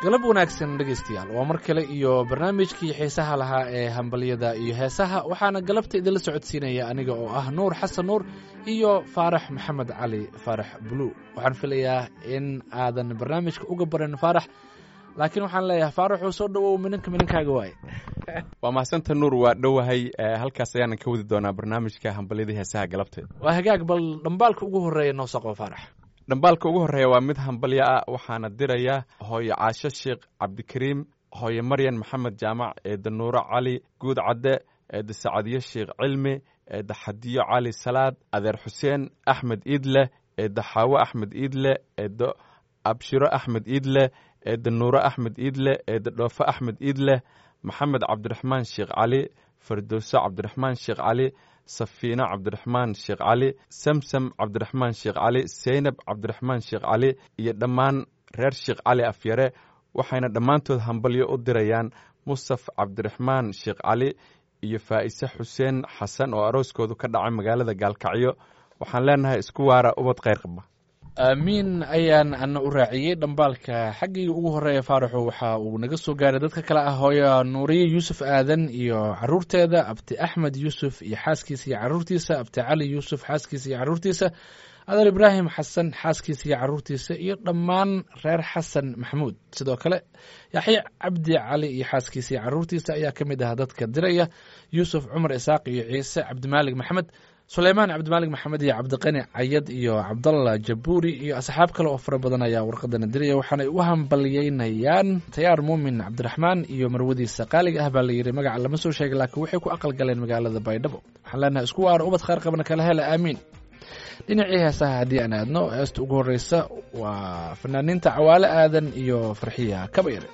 galab wanaagsan dhegaystayaal waa mar kale iyo barnaamijkii xiisaha lahaa ee hambalyada iyo heesaha waxaana galabta idinla socodsiinaya aniga oo ah nuur xasan nuur iyo faarax maxamed cali faarax bulu waxaan filayaa in aadan barnaamijka uga baran faarax laakiin waxaan leeyahay faaraxuu soo dhowow minanka minankaaga waaye waa mahadsanta nuur waa dhowahay halkaas ayaanan ka wadi doonaa barnaamijka hambalyada heesaha galabteed waa hagaag bal dhambaalka ugu horreeya noo saqo faarax dhambaalka ugu horreeya waa mid hambalyo ah waxaana diraya hooyo caasho sheekh cabdikariim hooyo maryan maxamed jaamac eedda nuuro cali guud cadde eedda sacadiyo sheekh cilmi eedda xadiyo cali salaad adeer xuseen axmed iidleh eedda xaawo axmed iidle eedda abshiro axmed iidleh eedda nuuro axmed iidle eedda dhoofo axmed iidleh maxamed cabdiraxmaan sheekh cali fardowso cabdiraxmaan sheekh cali safiino cabdiraxmaan sheekh cali samsam cabdiraxmaan sheekh cali seynab cabdiraxmaan sheekh cali iyo dhammaan reer sheekh cali afyare waxayna dhammaantood hambalyo u dirayaan mustaf cabdiraxmaan sheekh cali iyo faa'ise xuseen xasan oo arooskoodu ka dhacay magaalada gaalkacyo waxaan leenahay isku waara ubad kheyr qaba aamiin ayaan ana u raaciyey dhambaalka xaggii ugu horreeya faaraxu waxa uu naga soo gaaray dadka kale ah hooyo nuuriye yuusuf aadan iyo caruurteeda abti axmed yuusuf iyo xaaskiisa iyo caruurtiisa abti cali yuusuf xaaskiisa iyo caruurtiisa adeer ibraahim xasan xaaskiisa iyo caruurtiisa iyo dhammaan reer xasan maxamuud sidoo kale yaxya cabdi cali iyo xaaskiisa iyo caruurtiisa ayaa ka mid ah dadka diraya yuusuf cumar isaaq iyo ciise cabdimaalig maxamed suleymaan cabdimaalig maxamed iyo cabdiqani cayad iyo cabdalla jabuuri iyo asxaab kale oo fara badan ayaa warqadana diraya waxaanay u hambalyeynayaan tayaar muumin cabdiraxmaan iyo marwadiisa qaaliga ah baa layidhi magaca lama soo sheegay laakiin waxay ku aqal galeen magaalada baydhabo waxaan leenahay isku waara ubad kheyr qabana kala hela aamiin dhinacii heesaha haddii aan aadno heesta ugu horreysa waa fanaaniinta cawaale aadan iyo farxiya kabayre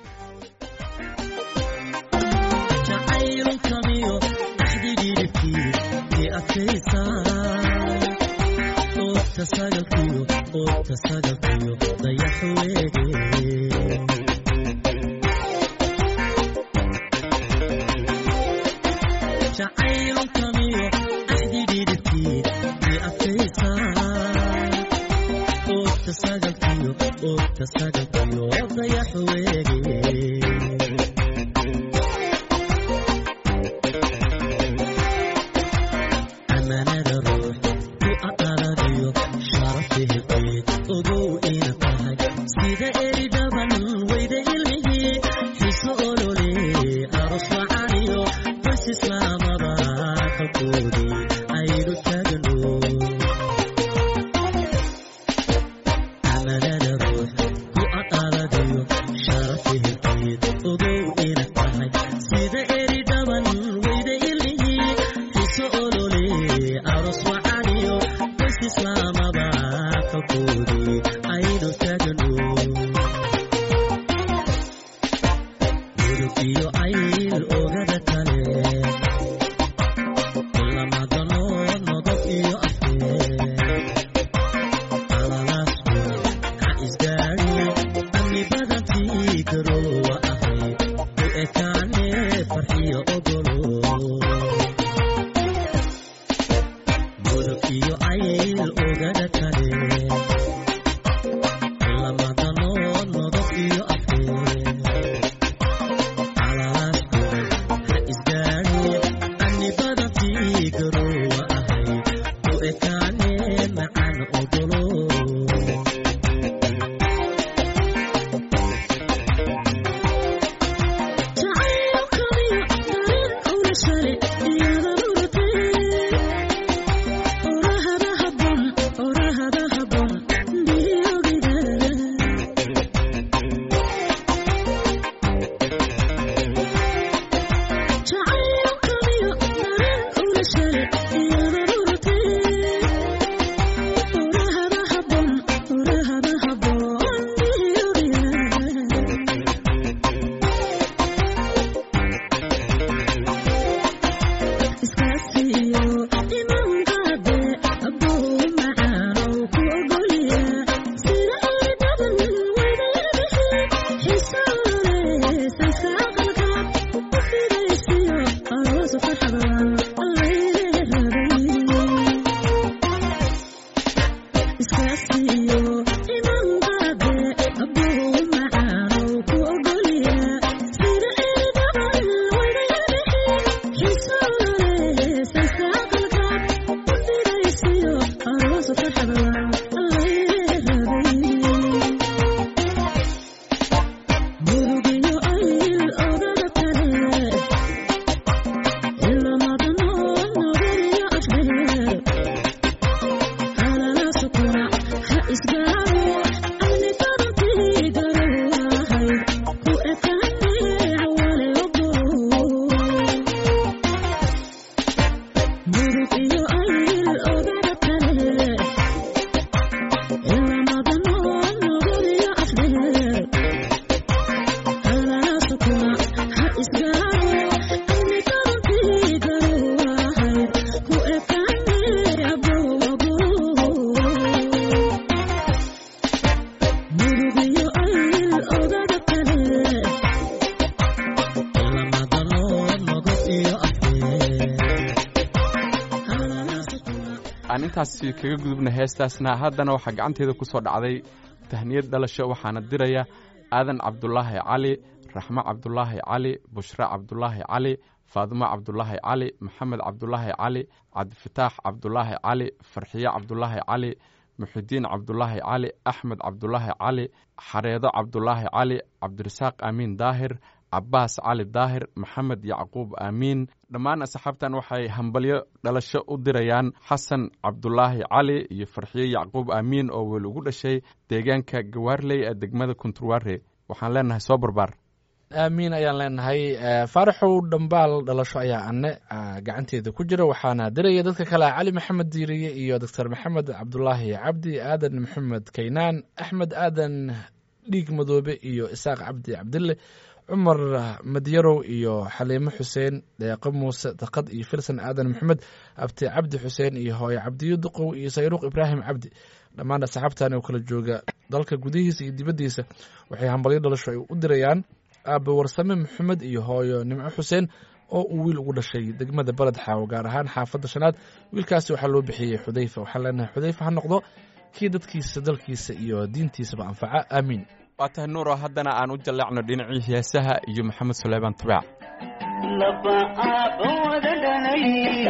intaasi kaga gudubna heestaasna haddana waxaa gacanteeda ku soo dhacday tahniyad dhalasho waxaana diraya aadan cabdulaahi cali raxmo cabdulaahi cali bushre cabdulaahi cali faadimo cabdulaahi cali maxamed cabdulaahi cali cabdifataax cabdulaahi cali farxiyo cabdulaahi cali muxidiin cabdulaahi cali axmed cabdulaahi cali xareedo cabdulaahi cali cabdirasaaq aamiin daahir cabaas cali daahir maxamed yacquub aamiin dhammaan asxaabtan waxay hambalyo dhalasho u dirayaan xasan cabdulaahi cali iyo farxiyo yacquub aamiin oo weli ugu dhashay deegaanka gawaarley ee degmada kunturwaare waxaan leenahay soo barbaar aamiin ayaan leenahay faaraxow dhambaal dhalasho ayaa ane gacanteeda ku jira waxaana diraya dadka kale cali maxamed diiriye iyo doctor maxamed cabdulaahi cabdi aadan maxamed kaynaan axmed aadan dhiig madoobe iyo isaaq cabdi cabdille cumar madyarow iyo xaliimo xuseen deeqo muuse daqad iyo filsan aadan maxamed abti cabdi xuseen iyo hooye cabdiyo duqow iyo sayruuq ibraahim cabdi dhammaan asxaabtan oo kala jooga dalka gudihiisa iyo dibaddiisa waxay hambalyo dhalasho ay u dirayaan aabe warsame maxamed iyo hooyo nimco xuseen oo uu wiil ugu dhashay degmada beled xaawo gaar ahaan xaafadda shanaad wiilkaasi waxaa loo bixiyey xudayfa waxaan leenahay xudayfa ha noqdo kii dadkiisa dalkiisa iyo diintiisaba anfaca aamiin waa tahay nuuro haddana aan u jalleecno dhinacii heesaha iyo maxamed suleymaan tubaac laba aaba wada dhalay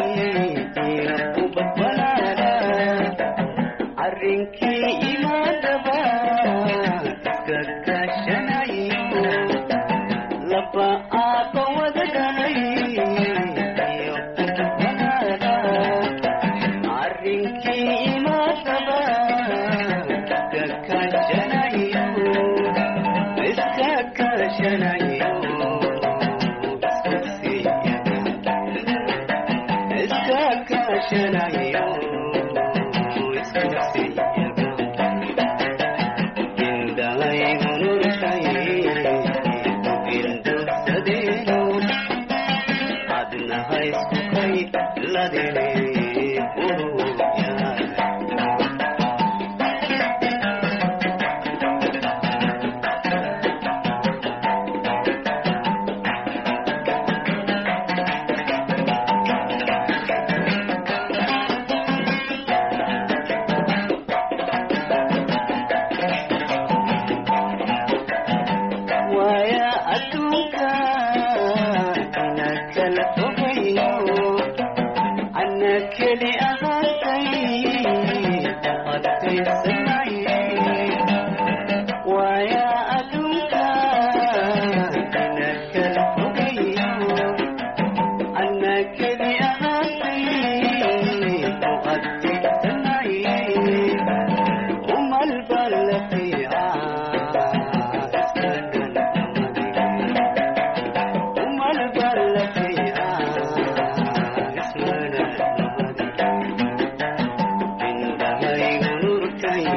ubadbanaana arrinkii imaadaba iska kaashanayo laba aaba wada dhalay ubadbanaana arrinkii imaadaba iska kaashanayo iska kaashanayo waya adduunka ina kala fogayo ana keli ahaatay adkaysanaye waya adduunka ina kala fogayo ana keli ahaatay adkaysanaye umal balaqiya umal balaqiya indhahaygu nurkay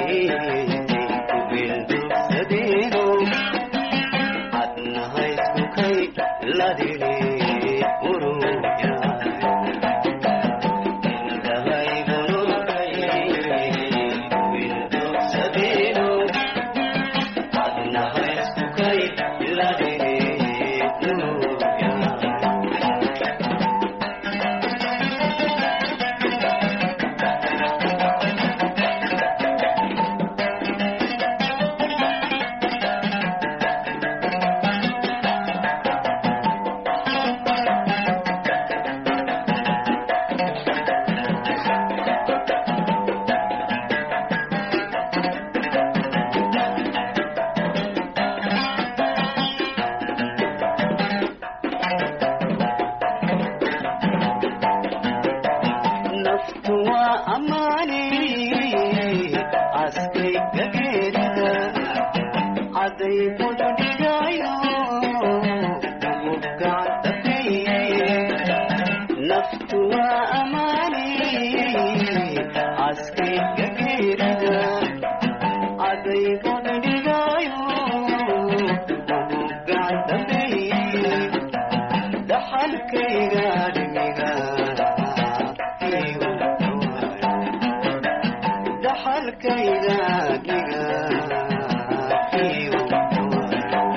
kubildugsadeeno adnahaysku kay ladine uruya indhahaygu nurkay kubildugsadeeno adnahaysku kay ladine uruya naftu waa ammaane askay gageerida caday bududhigayo ugugacdafeeye naftu waa ammaane askay gageerida caday bududhigayo ugugacdafeeye dhaxalkayga dhimiga dhaxalkayga dhiga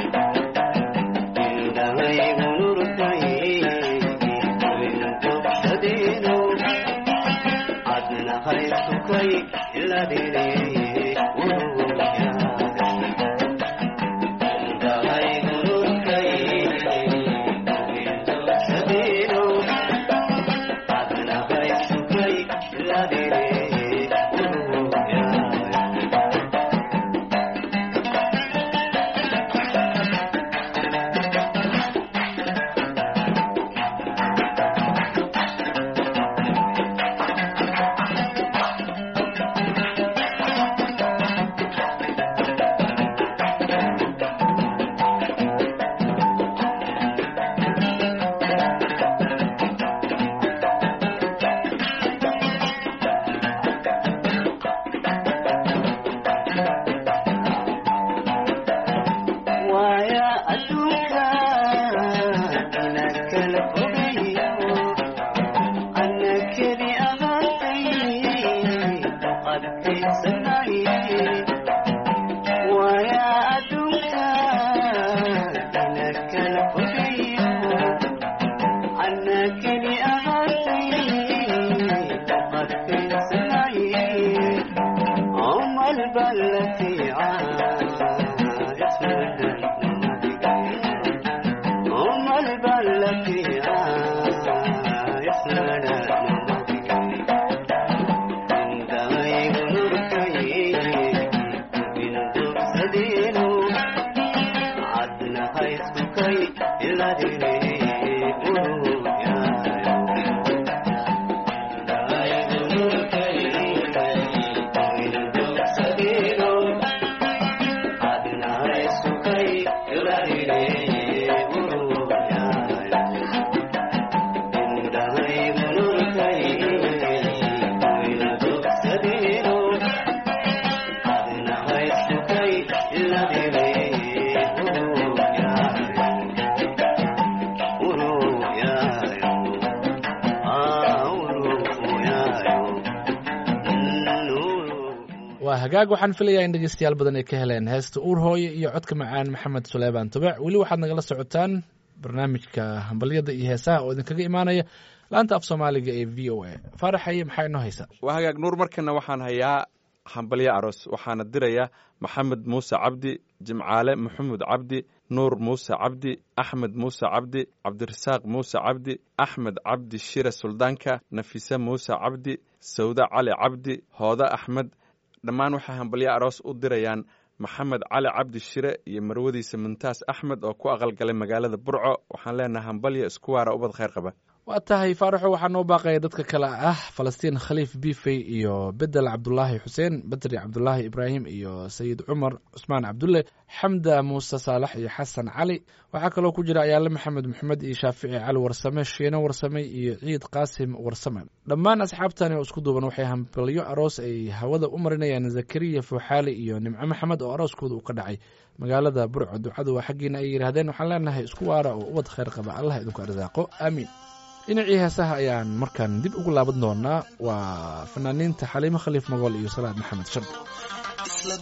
waa hagaag waxaan filayaa in dhegeystayaal badan ay ka heleen heesta uur hooye iyo codka macaan maxamed suleymaan tubec weli waxaad nagala socotaan barnaamijka hambalyada iyo heesaha oo idinkaga imaanaya laanta af soomaaliga ee v o a faaraxaye maxaa inoo haysaa waa hagaag nuur markana waxaan hayaa hambalyo aroos waxaana diraya maxamed muuse cabdi jimcaale maxamuud cabdi nuur muuse cabdi axmed muuse cabdi cabdirasaaq muuse cabdi axmed cabdi shire suldaanka nafise muuse cabdi sawde cali cabdi hoode axmed dhammaan waxay hambalyo aroos u dirayaan maxamed cali cabdi shire iyo marwadiisa muntaas axmed oo ku aqalgalay magaalada burco waxaan leenahay hambalyo isku waara ubad khayr qaba waa tahay faaraxo waxaa noo baaqaya dadka kale ah falastiin khaliif bifey iyo bedel cabdulaahi xuseen bedri cabdulaahi ibraahim iyo sayid cumar cusmaan cabdulle xamda muuse saalax iyo xasan cali waxaa kaloo ku jira ayaale maxamed maxamed iyo shaafici cali warsame shiine warsame iyo ciid qaasim warsame dhammaan asxaabtani oo isku duuban waxay hambalyo aroos ay hawada u marinayaan zakariya fuuxaali iyo nimco maxamed oo arooskooda uu ka dhacay magaalada burco ducadu waa xaggiina ay yidhaahdeen waxaan leenahay isku waara oo ubad khayr qaba allah idinku arsaaqo aamiin dhinacii heesaha ayaan markaan dib ugu laaban doonaa waa fanaaniinta xaliimo khaliif magool iyo salaad maxamed shardi isla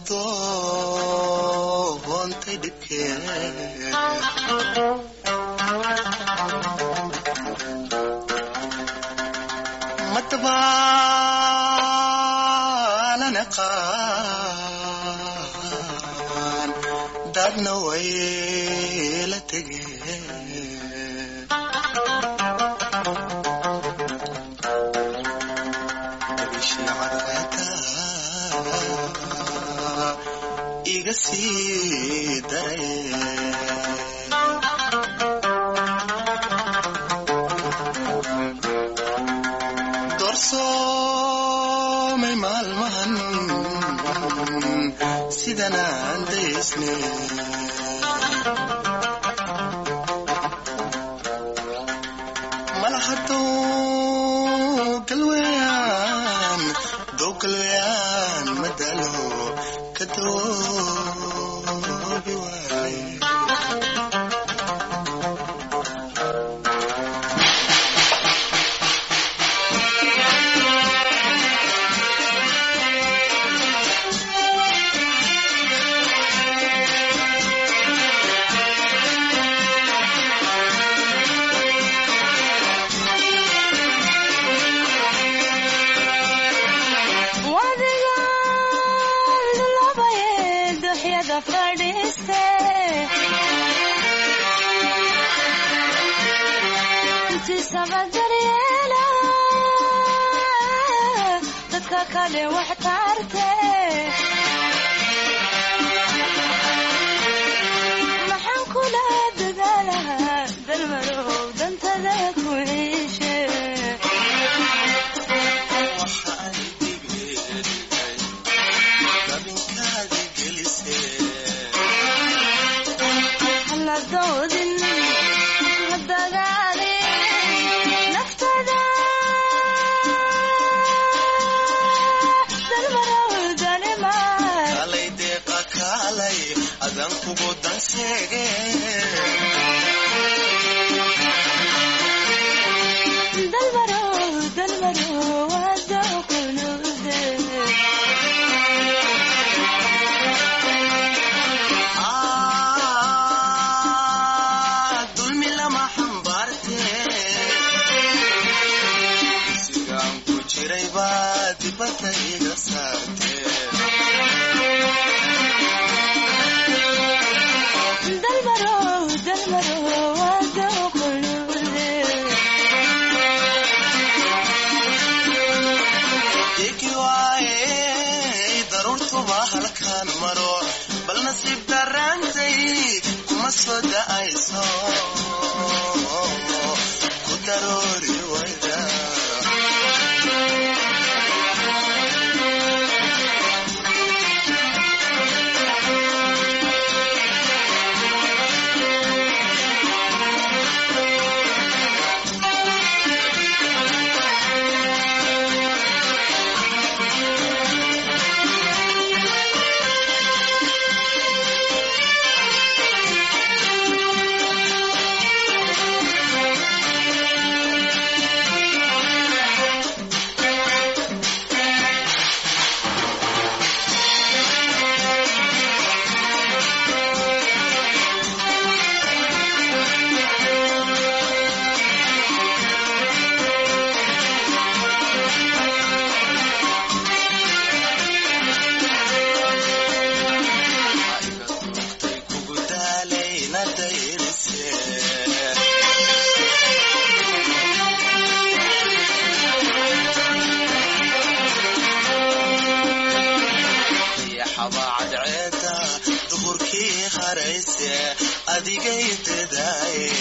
doontay dhibkeed madabaanan aqaan dadna way la tegeen iga sii daray doorsoomay maalmahan sidanaan daysne malahadow galweyaan dow galweyaan madalo kadoobi waaye duxyada fadhiiste intiisaba daryeela dadka kale wax taarte maxaan kula dadaalahaa dalmarow dantada ku ciishe waxa ay digeeday dabinkaadi gelisee hana doodin ha dagaalin naftada dalmarow danima kalay deeqa kaalay adan kugu danseege dalmarow dalmarow wada qulude Ah, dulmi lama xambaarte sigaan ku jiray baa dibadda iga saarte dalmarow dalmarow wada qulude degi waaye daruurtuba halkaan maro bal nasiib daraantay kuma soo da'ayso ku daroori wayda iga durugtay kugu daalayna dayrise dayaxaba cadceeda duhurkii harayse adigay dadaaye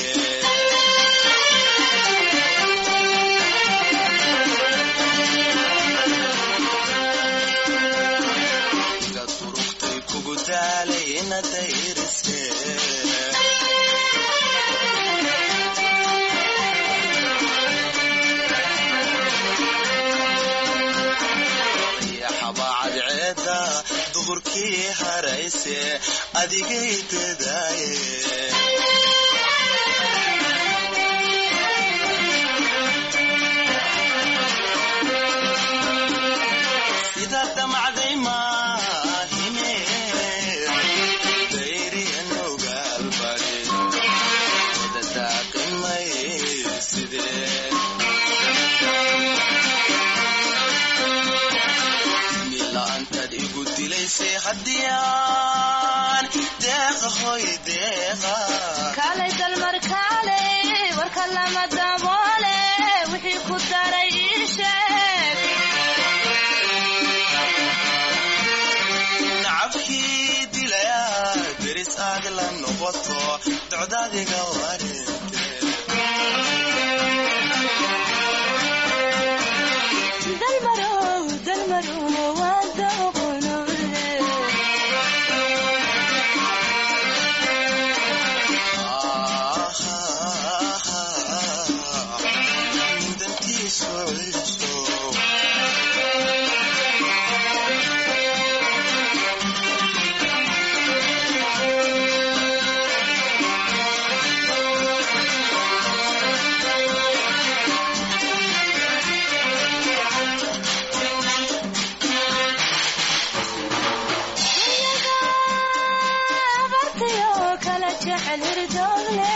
iga durugtay kugu daalayna dayrise dayaxaba cadceeda duhurkii harayse adigay dadaaye sida damacday maahine dayriyan ogaalbari wada daaqimay sidee milaantaad igu dilaysay haddiyaan deeqa hoy deeqa kaalay dalmar kaalay warka lama daboole wixii ku daray ii sheeg nacabkii dilaya deris aad la noqoto docdaadiga warinte dalmarow dalmarow wada qulude dantiisu ciso abartayo kala jecel hirdoogle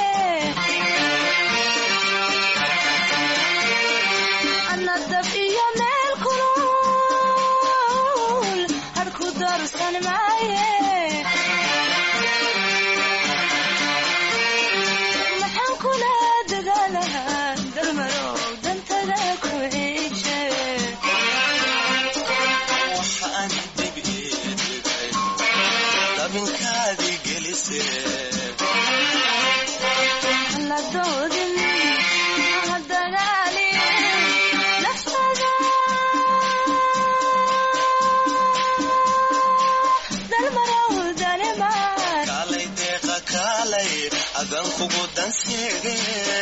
ana dab iyo meel kulul harku doorsan maaye dareenkaadi gelise la doodin ha dagaalin naftada dalmarow dalimar kaalay deeqa kaalay adan kugu danseege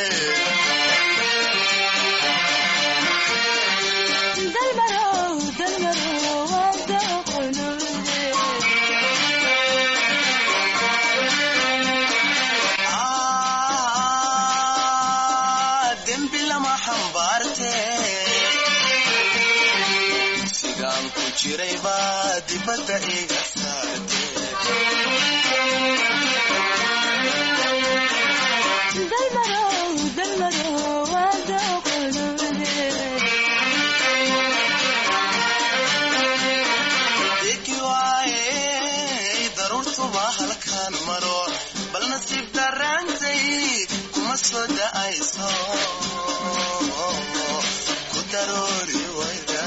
dalmarow dalmarow wada qunuude Ah, dembi lama xambaarte sigaan ku jiray baa dibadda iga saarte dalmarow dalmarow wada qunuude degi waaye daruurtuba halkaan maro bal nasiib daraantay kuma soo da'ayso ku daroori wayda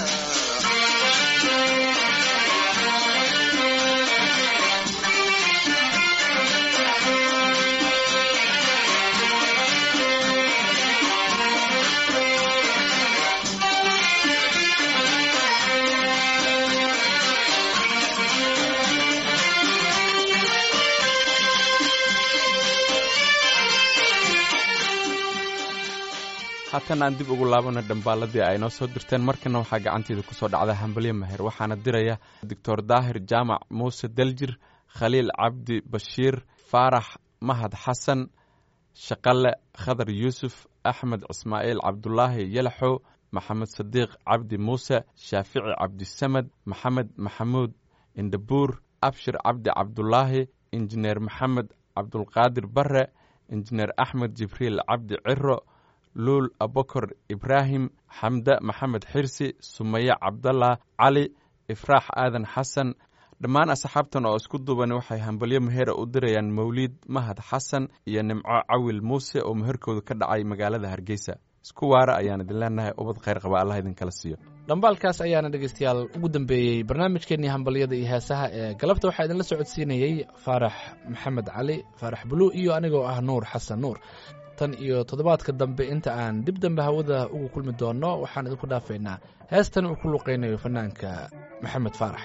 haatan aan dib ugu laabana dhambaaladii ay noo soo dirteen markana waxaa gacanteeda kusoo dhacda hambalyo meher waxaana diraya doctor daahir jaamac muuse daljir khaliil cabdi bashiir faarax mahad xasan shaqale khadar yuusuf axmed cismaaciil cabdulaahi yalaxow maxamed sadiiq cabdi muuse shaafici cabdisamed maxamed maxamuud indhabuur abshir cabdi cabdulaahi injineer maxamed cabdulqaadir bare injineer axmed jibriil cabdi ciro luul abokor ibraahim xamde maxamed xirsi sumaye cabdallah cali ifraax aadan xasan dhammaan asxaabtan oo isku duuban waxay hambalyo meheera u dirayaan mawliid mahad xasan iyo nimco cawil muuse oo meherkooda ka dhacay magaalada hargeysa isku waara ayaan idin leenahay ubad khayr qaba allah idinkala siiyo dhambaalkaas ayaana dhegeystayaal ugu dambeeyey barnaamijkeenii hambalyada iyo heesaha ee galabta waxaa idinla socodsiinayey faarax maxamed cali faarax bulu iyo anigoo ah nuur xasan nuur tan iyo toddobaadka dambe inta aan dib dambe hawada ugu kulmi doonno waxaan idinku dhaafaynaa heestan uu ku luqaynayo fanaanka maxamed faarax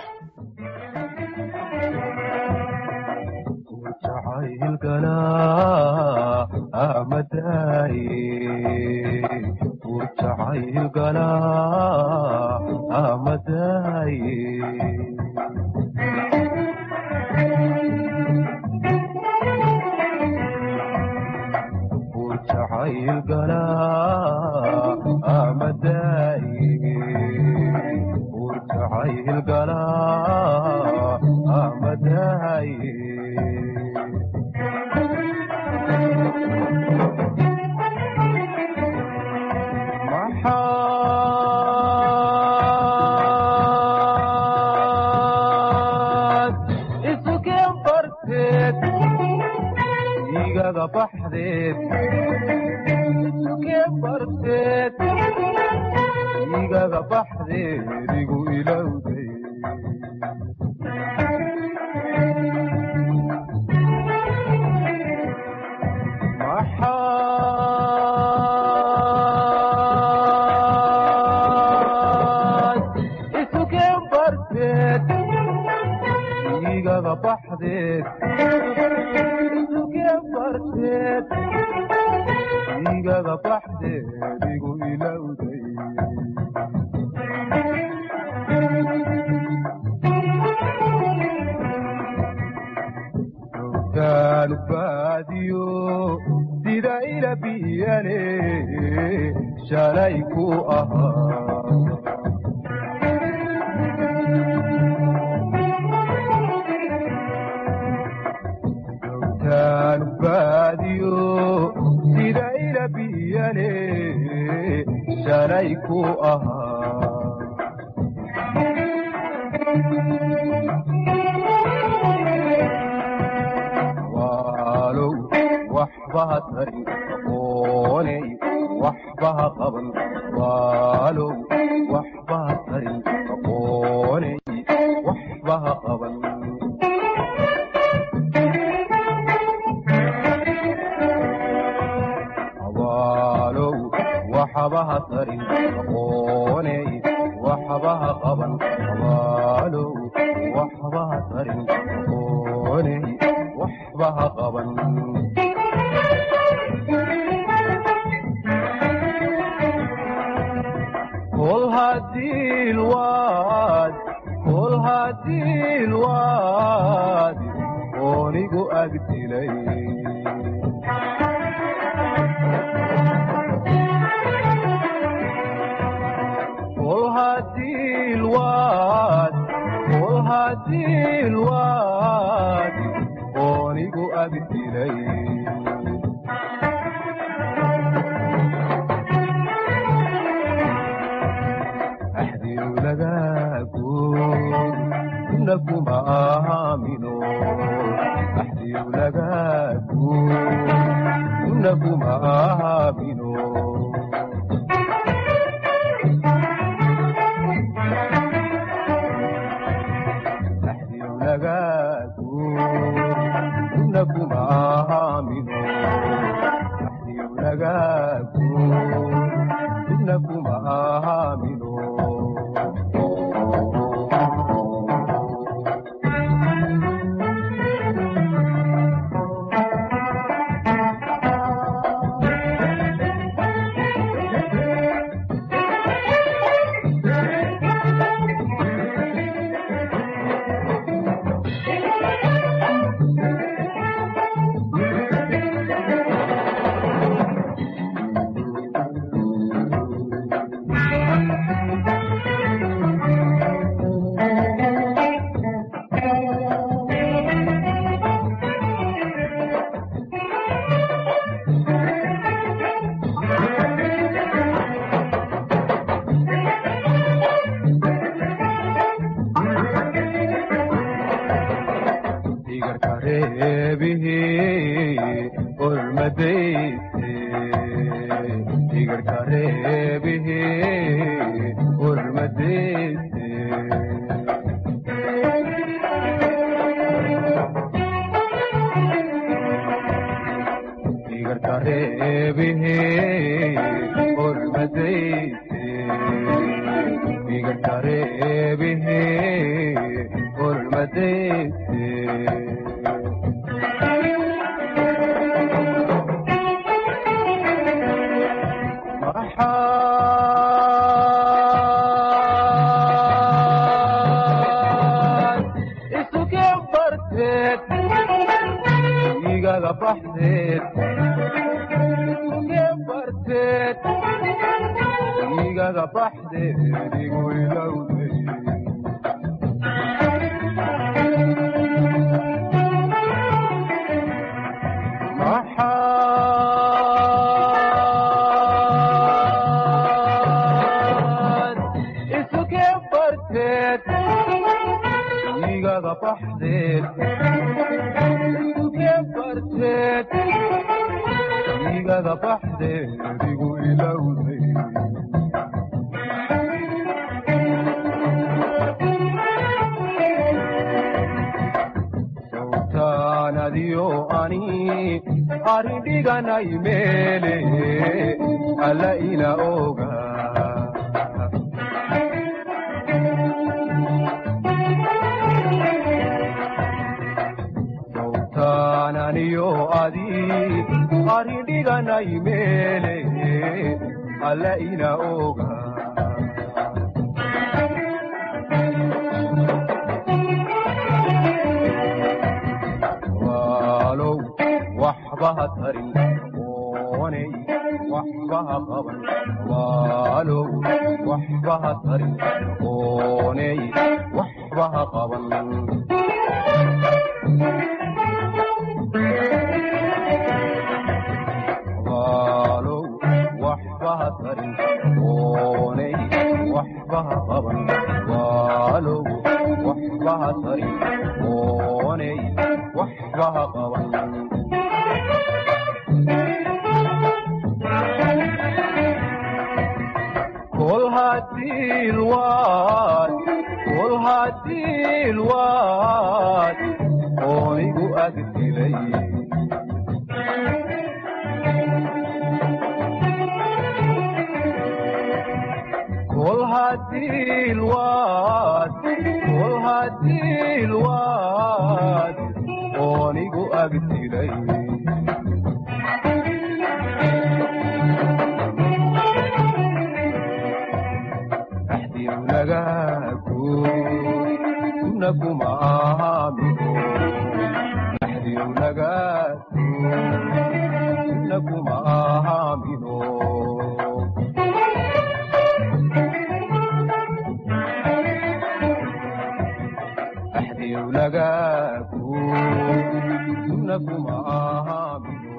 waxbaha tarin aqooney waxbaha qaban abaalow waxbaha tarin aqooney waxbaha qaban kol hadii lwaad kol hadii lwaad oonigu agdilay kol hadii lwaad kol hadii lwaad oonigu agdilay axdiu lagaago ina kuma aamino axdiu lagaago ina kuma aamino axdiu lagaago ina kuma aamino axdiu lagaago ina kuma aamino digarka reebihi olmadayse digarka reebihi olmadayse digarka reebihi olmadayse digarka reebihi olmadayse maxaad isukeen barteed igaga baxdeed isukeen barteed igaga baxdeed igu ilowday maxaad isukeen barteed igaga baxdeed isukeen barteed igaga baxdeed igu ilowday sawtaan adiyo ani aridhiganay meele alla ila oga sawtaan aniyo adi aridhiganay meele alla ila oga waalow waxbaha tarin ooney waxbaha qaban waalow waxbaha tarin ooney waxbaha qaban waalow waxbaha tarin ooney waxbaha qaban waalow waxbaha tarin ooney waxbaha qaban kol hadii lwaad kol hadii lwaad oonigu agdilay agtilay axdiu nagaago kuna kuma aamino axdiu nagaago kuna kuma aamino axdiu nagaago kuna kuma aamino